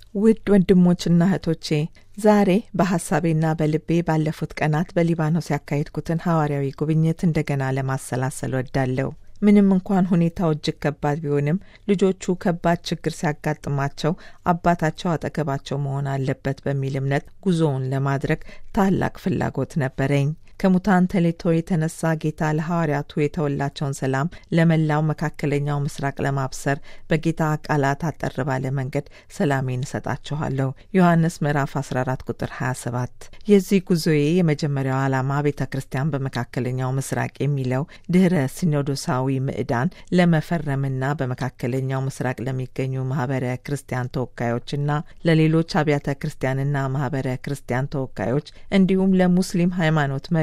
ውድ ወንድሞችና እህቶቼ ዛሬ በሐሳቤና በልቤ ባለፉት ቀናት በሊባኖስ ያካሄድኩትን ሐዋርያዊ ጉብኝት እንደገና ለማሰላሰል ወዳለሁ። ምንም እንኳን ሁኔታው እጅግ ከባድ ቢሆንም ልጆቹ ከባድ ችግር ሲያጋጥማቸው አባታቸው አጠገባቸው መሆን አለበት በሚል እምነት ጉዞውን ለማድረግ ታላቅ ፍላጎት ነበረኝ። ከሙታን ተሌቶ የተነሳ ጌታ ለሐዋርያቱ የተወላቸውን ሰላም ለመላው መካከለኛው ምስራቅ ለማብሰር በጌታ ቃላት አጠር ባለ መንገድ ሰላሜን እሰጣችኋለሁ ዮሐንስ ምዕራፍ 14 ቁጥር 27። የዚህ ጉዞዬ የመጀመሪያው ዓላማ ቤተ ክርስቲያን በመካከለኛው ምስራቅ የሚለው ድኅረ ሲኖዶሳዊ ምዕዳን ለመፈረምና በመካከለኛው ምስራቅ ለሚገኙ ማህበረ ክርስቲያን ተወካዮችና ለሌሎች አብያተ ክርስቲያንና ማህበረ ክርስቲያን ተወካዮች እንዲሁም ለሙስሊም ሃይማኖት መሪዎች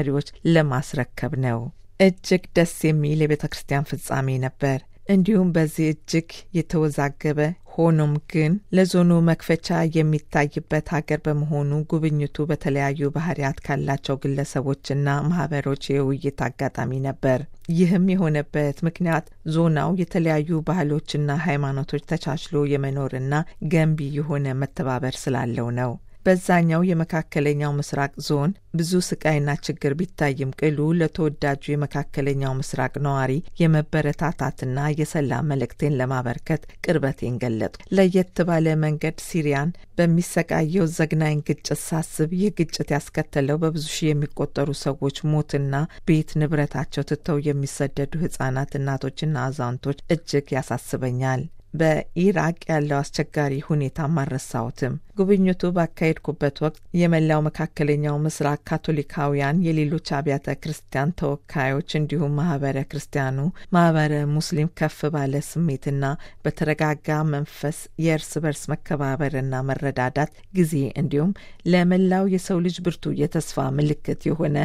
ለማስረከብ ነው። እጅግ ደስ የሚል የቤተ ክርስቲያን ፍጻሜ ነበር። እንዲሁም በዚህ እጅግ የተወዛገበ ሆኖም ግን ለዞኑ መክፈቻ የሚታይበት ሀገር በመሆኑ ጉብኝቱ በተለያዩ ባህሪያት ካላቸው ግለሰቦችና ማህበሮች የውይይት አጋጣሚ ነበር። ይህም የሆነበት ምክንያት ዞናው የተለያዩ ባህሎችና ሃይማኖቶች ተቻችሎ የመኖርና ገንቢ የሆነ መተባበር ስላለው ነው። በዛኛው የመካከለኛው ምስራቅ ዞን ብዙ ስቃይና ችግር ቢታይም ቅሉ ለተወዳጁ የመካከለኛው ምስራቅ ነዋሪ የመበረታታትና የሰላም መልእክቴን ለማበርከት ቅርበቴን ገለጥኩ። ለየት ባለ መንገድ ሲሪያን በሚሰቃየው ዘግናኝ ግጭት ሳስብ ይህ ግጭት ያስከተለው በብዙ ሺህ የሚቆጠሩ ሰዎች ሞትና ቤት ንብረታቸው ትተው የሚሰደዱ ህጻናት፣ እናቶችና አዛውንቶች እጅግ ያሳስበኛል። በኢራቅ ያለው አስቸጋሪ ሁኔታ አልረሳሁትም። ጉብኝቱ ባካሄድኩበት ወቅት የመላው መካከለኛው ምስራቅ ካቶሊካውያን፣ የሌሎች አብያተ ክርስቲያን ተወካዮች እንዲሁም ማህበረ ክርስቲያኑ ማህበረ ሙስሊም ከፍ ባለ ስሜትና በተረጋጋ መንፈስ የእርስ በርስ መከባበርና መረዳዳት ጊዜ እንዲሁም ለመላው የሰው ልጅ ብርቱ የተስፋ ምልክት የሆነ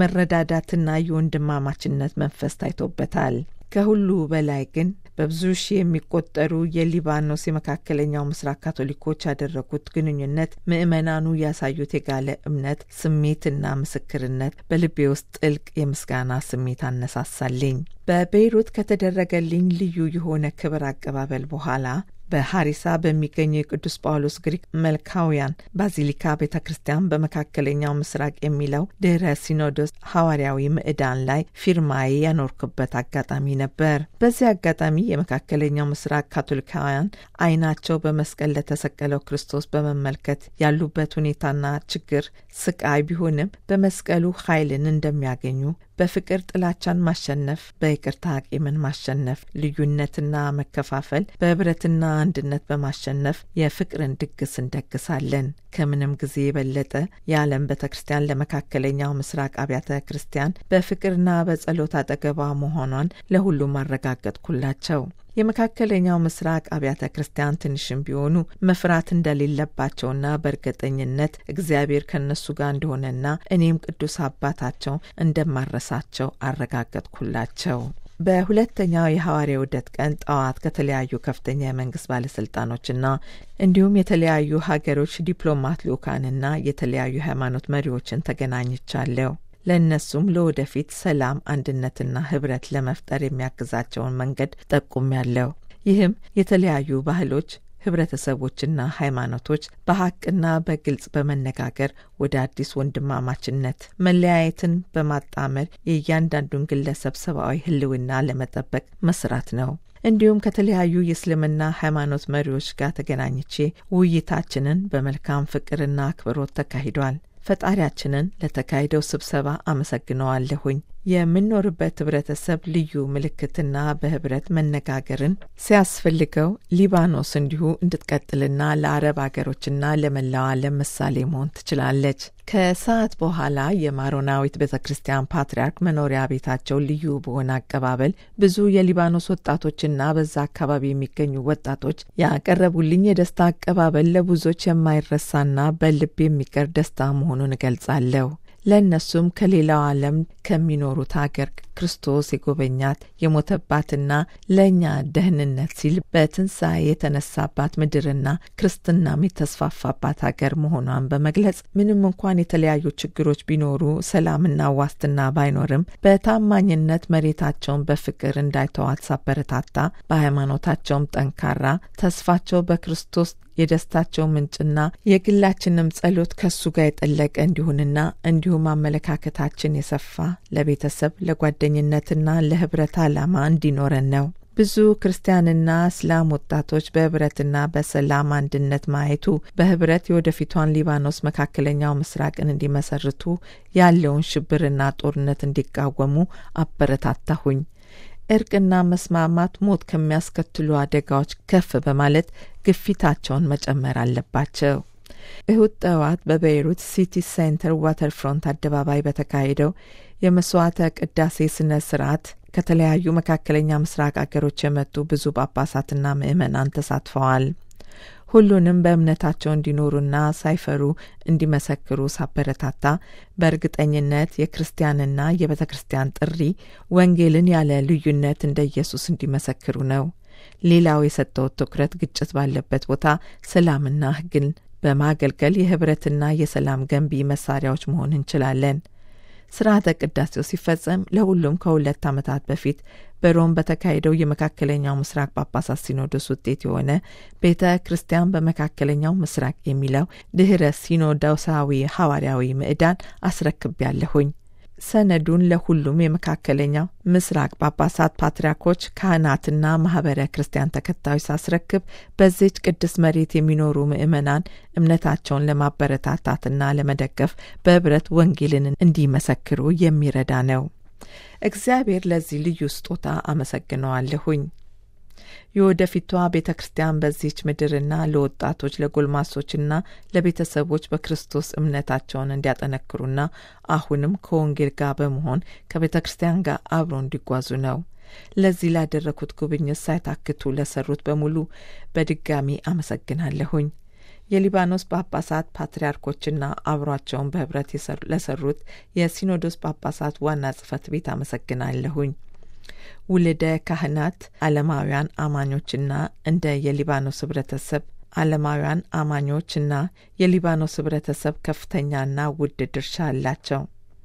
የመረዳዳትና የወንድማማችነት መንፈስ ታይቶበታል። ከሁሉ በላይ ግን በብዙ ሺህ የሚቆጠሩ የሊባኖስ የመካከለኛው ምስራቅ ካቶሊኮች ያደረጉት ግንኙነት ምዕመናኑ ያሳዩት የጋለ እምነት ስሜትና ምስክርነት በልቤ ውስጥ ጥልቅ የምስጋና ስሜት አነሳሳልኝ። በቤይሩት ከተደረገልኝ ልዩ የሆነ ክብር አቀባበል በኋላ በሀሪሳ በሚገኘው የቅዱስ ጳውሎስ ግሪክ መልካውያን ባዚሊካ ቤተ ክርስቲያን በመካከለኛው ምስራቅ የሚለው ድኅረ ሲኖዶስ ሐዋርያዊ ምዕዳን ላይ ፊርማዬ ያኖርኩበት አጋጣሚ ነበር። በዚህ አጋጣሚ የመካከለኛው ምስራቅ ካቶሊካውያን ዓይናቸው በመስቀል ለተሰቀለው ክርስቶስ በመመልከት ያሉበት ሁኔታና ችግር ስቃይ ቢሆንም በመስቀሉ ኃይልን እንደሚያገኙ በፍቅር ጥላቻን ማሸነፍ፣ በይቅርታ ቂምን ማሸነፍ፣ ልዩነትና መከፋፈል በህብረትና አንድነት በማሸነፍ የፍቅርን ድግስ እንደግሳለን። ከምንም ጊዜ የበለጠ የዓለም ቤተ ክርስቲያን ለመካከለኛው ምስራቅ አብያተ ክርስቲያን በፍቅርና በጸሎት አጠገቧ መሆኗን ለሁሉም አረጋገጥኩላቸው። የመካከለኛው ምስራቅ አብያተ ክርስቲያን ትንሽም ቢሆኑ መፍራት እንደሌለባቸውና በእርግጠኝነት እግዚአብሔር ከእነሱ ጋር እንደሆነና እኔም ቅዱስ አባታቸው እንደማረሳቸው አረጋገጥኩላቸው። በሁለተኛው የሐዋርያው ውደት ቀን ጠዋት ከተለያዩ ከፍተኛ የመንግስት ባለስልጣኖችና እንዲሁም የተለያዩ ሀገሮች ዲፕሎማት ልኡካንና የተለያዩ ሃይማኖት መሪዎችን ተገናኝቻለሁ። ለእነሱም ለወደፊት ሰላም፣ አንድነትና ህብረት ለመፍጠር የሚያግዛቸውን መንገድ ጠቁሜያለሁ። ይህም የተለያዩ ባህሎች ህብረተሰቦችና ሃይማኖቶች በሀቅና በግልጽ በመነጋገር ወደ አዲስ ወንድማማችነት መለያየትን በማጣመር የእያንዳንዱን ግለሰብ ሰብአዊ ህልውና ለመጠበቅ መስራት ነው። እንዲሁም ከተለያዩ የእስልምና ሃይማኖት መሪዎች ጋር ተገናኝቼ ውይይታችንን በመልካም ፍቅርና አክብሮት ተካሂዷል። ፈጣሪያችንን ለተካሄደው ስብሰባ አመሰግነዋለሁኝ። የምንኖርበት ህብረተሰብ ልዩ ምልክትና በህብረት መነጋገርን ሲያስፈልገው ሊባኖስ እንዲሁ እንድትቀጥልና ለአረብ አገሮችና ለመላው ዓለም ምሳሌ መሆን ትችላለች። ከሰዓት በኋላ የማሮናዊት ቤተ ክርስቲያን ፓትርያርክ መኖሪያ ቤታቸው ልዩ በሆነ አቀባበል ብዙ የሊባኖስ ወጣቶችና በዛ አካባቢ የሚገኙ ወጣቶች ያቀረቡልኝ የደስታ አቀባበል ለብዙዎች የማይረሳና በልብ የሚቀር ደስታ መሆኑን እገልጻለሁ። ለእነሱም ከሌላው ዓለም ከሚኖሩት ሀገር ክርስቶስ የጎበኛት የሞተባትና ለእኛ ደህንነት ሲል በትንሣኤ የተነሳባት ምድርና ክርስትናም የተስፋፋባት ሀገር መሆኗን በመግለጽ ምንም እንኳን የተለያዩ ችግሮች ቢኖሩ ሰላምና ዋስትና ባይኖርም በታማኝነት መሬታቸውን በፍቅር እንዳይተዋት ሳበረታታ በሃይማኖታቸውም ጠንካራ ተስፋቸው በክርስቶስ የደስታቸው ምንጭና የግላችንም ጸሎት ከሱ ጋር የጠለቀ እንዲሆንና እንዲሁም አመለካከታችን የሰፋ ለቤተሰብ ለጓደኝነትና ለህብረት ዓላማ እንዲኖረን ነው። ብዙ ክርስቲያንና እስላም ወጣቶች በህብረትና በሰላም አንድነት ማየቱ በህብረት የወደፊቷን ሊባኖስ መካከለኛው ምስራቅን እንዲመሰርቱ ያለውን ሽብርና ጦርነት እንዲቃወሙ አበረታታሁኝ። እርቅና መስማማት ሞት ከሚያስከትሉ አደጋዎች ከፍ በማለት ግፊታቸውን መጨመር አለባቸው። እሁድ ጠዋት በቤይሩት ሲቲ ሴንተር ዋተር ፍሮንት አደባባይ በተካሄደው የመስዋዕተ ቅዳሴ ስነ ስርዓት ከተለያዩ መካከለኛ ምስራቅ አገሮች የመጡ ብዙ ጳጳሳትና ምዕመናን ተሳትፈዋል። ሁሉንም በእምነታቸው እንዲኖሩና ሳይፈሩ እንዲመሰክሩ ሳበረታታ በእርግጠኝነት የክርስቲያንና የቤተ ክርስቲያን ጥሪ ወንጌልን ያለ ልዩነት እንደ ኢየሱስ እንዲመሰክሩ ነው። ሌላው የሰጠውት ትኩረት ግጭት ባለበት ቦታ ሰላምና ሕግን በማገልገል የህብረትና የሰላም ገንቢ መሳሪያዎች መሆን እንችላለን። ስርዓተ ቅዳሴው ሲፈጸም ለሁሉም ከሁለት ዓመታት በፊት በሮም በተካሄደው የመካከለኛው ምስራቅ ጳጳሳት ሲኖዶስ ውጤት የሆነ ቤተ ክርስቲያን በመካከለኛው ምስራቅ የሚለው ድኅረ ሲኖዶሳዊ ሐዋርያዊ ምዕዳን አስረክቤያለሁኝ። ሰነዱን ለሁሉም የመካከለኛው ምስራቅ ጳጳሳት፣ ፓትርያርኮች፣ ካህናትና ማህበረ ክርስቲያን ተከታዮች ሳስረክብ በዚች ቅድስት መሬት የሚኖሩ ምዕመናን እምነታቸውን ለማበረታታትና ለመደገፍ በህብረት ወንጌልን እንዲመሰክሩ የሚረዳ ነው። እግዚአብሔር ለዚህ ልዩ ስጦታ አመሰግነዋለሁኝ። የወደፊቷ ቤተ ክርስቲያን በዚህች ምድርና ለወጣቶች ለጎልማሶችና ለቤተሰቦች በክርስቶስ እምነታቸውን እንዲያጠነክሩና አሁንም ከወንጌል ጋር በመሆን ከቤተ ክርስቲያን ጋር አብሮ እንዲጓዙ ነው። ለዚህ ላደረኩት ጉብኝት ሳይታክቱ ለሰሩት በሙሉ በድጋሚ አመሰግናለሁኝ። የሊባኖስ ጳጳሳት ፓትርያርኮችና አብሯቸውን በህብረት ለሰሩት የሲኖዶስ ጳጳሳት ዋና ጽህፈት ቤት አመሰግናለሁኝ። ውልደ ካህናት ዓለማውያን አማኞችና እንደ የሊባኖስ ህብረተሰብ ዓለማውያን አማኞችና የሊባኖስ ህብረተሰብ ከፍተኛና ውድ ድርሻ አላቸው።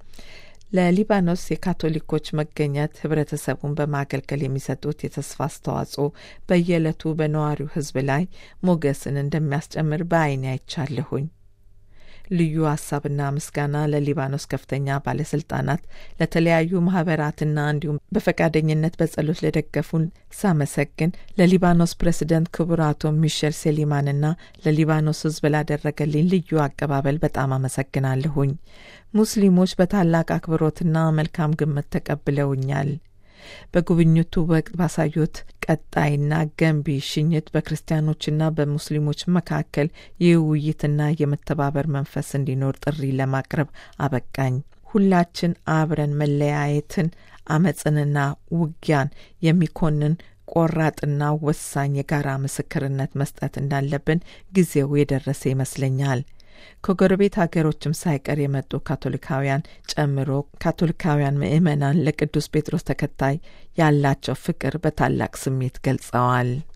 ለሊባኖስ የካቶሊኮች መገኘት ህብረተሰቡን በማገልገል የሚሰጡት የተስፋ አስተዋጽኦ በየዕለቱ በነዋሪው ህዝብ ላይ ሞገስን እንደሚያስጨምር በዓይኔ አይቻለሁኝ። ልዩ ሀሳብና ምስጋና ለሊባኖስ ከፍተኛ ባለስልጣናት፣ ለተለያዩ ማህበራትና እንዲሁም በፈቃደኝነት በጸሎት ለደገፉን ሳመሰግን ለሊባኖስ ፕሬዚደንት ክቡር አቶ ሚሼል ሴሊማንና ለሊባኖስ ህዝብ ላደረገልኝ ልዩ አቀባበል በጣም አመሰግናለሁኝ። ሙስሊሞች በታላቅ አክብሮትና መልካም ግምት ተቀብለውኛል። በጉብኝቱ ወቅት ባሳዩት ቀጣይና ገንቢ ሽኝት በክርስቲያኖችና በሙስሊሞች መካከል የውይይትና የመተባበር መንፈስ እንዲኖር ጥሪ ለማቅረብ አበቃኝ። ሁላችን አብረን መለያየትን፣ አመፅንና ውጊያን የሚኮንን ቆራጥና ወሳኝ የጋራ ምስክርነት መስጠት እንዳለብን ጊዜው የደረሰ ይመስለኛል። ከጎረቤት ሀገሮችም ሳይቀር የመጡ ካቶሊካውያን ጨምሮ ካቶሊካውያን ምዕመናን ለቅዱስ ጴጥሮስ ተከታይ ያላቸው ፍቅር በታላቅ ስሜት ገልጸዋል።